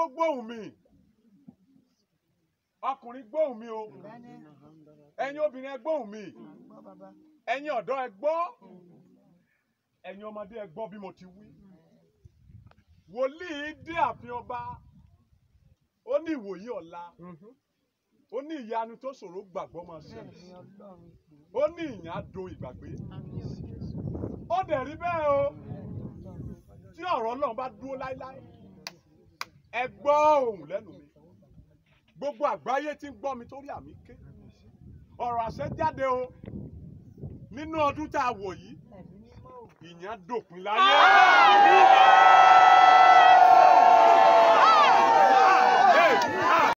kó gbóhùn mi ọkùnrin gbóhùn mi o ẹ̀yin obìnrin ẹ gbóhùn mi ẹ̀yin ọ̀dọ́ ẹ gbọ́ ẹ̀yin ọmọdé ẹ gbọ́ bí mo ti wí wòlíì dé ààfin ọba ó ní ìwòyí ọ̀la ó ní ìyanu tó ṣòro gbàgbọ́ máa ṣẹlẹ̀ ó ní ìyàn á do ìgbàgbé ó dẹ̀ rí bẹ́ẹ̀ o tí ọ̀rọ̀ Ọlọ́run bá dúró láéláé ẹ gbọ́ ohùn lẹ́nu mi gbogbo àgbáyé tí ń gbọ́ mi torí àmì ké ọ̀rọ̀ àṣẹ jáde o nínú ọdún tá a wò yìí ìyàn dòpin láyé.